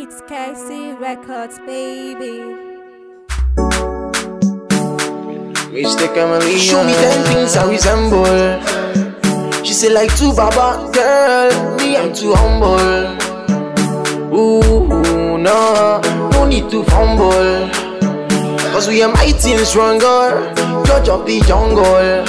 It's KC Records, baby. Mr. Chameleon Show me ten things I resemble She say like two baba Girl, me I'm too humble Ooh, no No need to fumble Cause we are mighty and stronger Judge of the jungle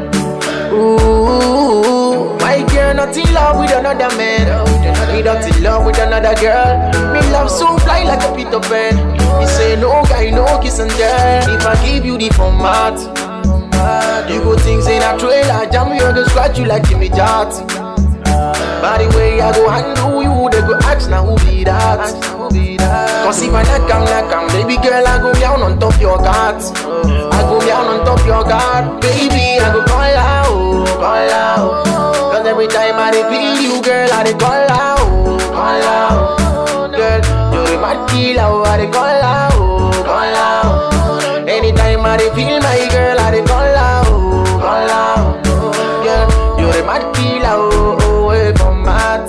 Ooh, my girl not in love with another man Me not in love with another girl Me love so fly like a Peter Pan Me say no guy, no kiss and tell If I give you the format You go things in a trailer Jam you go scratch you like Jimmy Jart By the way I go handle you They go ask now who be that Cause if I knock am, knock am Baby girl I go down on top your guard I go down on top your guard Baby I go call out, call out Cause every time I dey feel you girl I dey call out, call out Girl you're the mad killer I dey call out, call out Anytime I dey feel my girl I dey call out, call out Girl you're the mad killer oh, oh, away from mad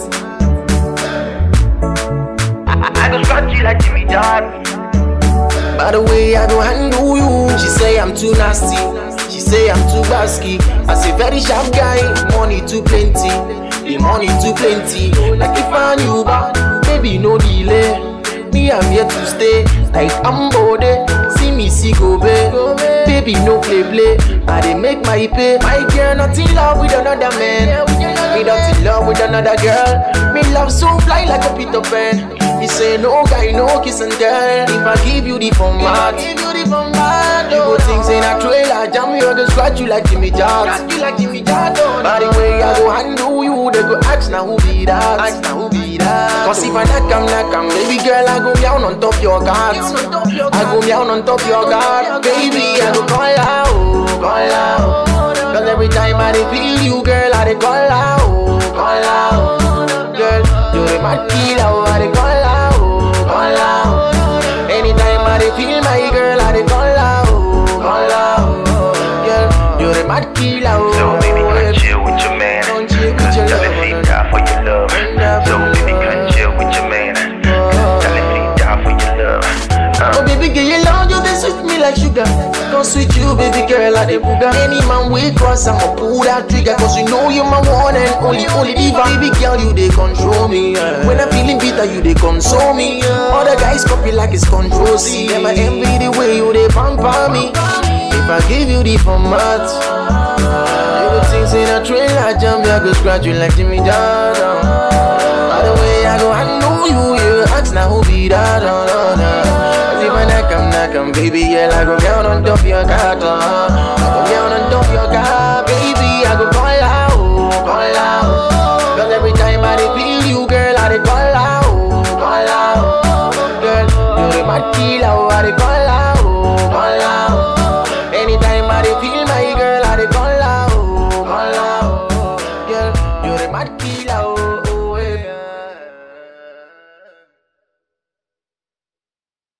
I, I go scratch you like Jimmy John. By the way, I go handle you. She say I'm too nasty. She say I'm too basky. I say very sharp guy, money too plenty. The money too plenty. Like if I knew but baby no delay. Me I'm here to stay. Like I'm bode. See me see go babe. Baby no play play. I dey make my pay. My girl not in love with another man. Me not in love with another girl. Me love so fly like a Peter Pan. He say no guy, no kiss and tell. If I give you the format, give you the format. You go things in a trailer, jam you go scratch you like Jimmy Jart. Scratch you like Jimmy Jart. By the way, I go handle you, they go ask now who be that. Ask now who be that. Cause if I knock am, knock am, baby girl, I go down on top your guard. I go down on top your guard, baby. I go call out, call out. Cause every time I dey feel you, girl, I dey call out, call out. Girl, you're the mad killer, I dey call out, call out. Anytime I dey feel my girl, I dey call out, call out. Girl, you're the mad killer, So baby, come chill with your man. Come chill with Cause your tell love, if he man. die for your love. Die So for baby, your come love. chill with your man. Cause tell if he die for your love. Oh Uh. baby girl, you love you, they sweet me like sugar. Come sweet you, baby girl, like the booger. Any man we cross, I'ma pull that trigger. Cause you know you're my one and only, only diva. Baby girl, you they control me. yeah. When I'm feeling bitter, you they console me. yeah. Other guys copy like it's control C. Them I envy the way you they pamper me. If I give you the format, you go things in a trailer, jump, I go scratch you like Jimmy Jordan. By the way, I go, I know you, yeah. Ask now who be that, oh, no, no. Cause if I knock 'em, knock 'em, baby, yeah, I go down on top your guard, uh. I go down on top your guard.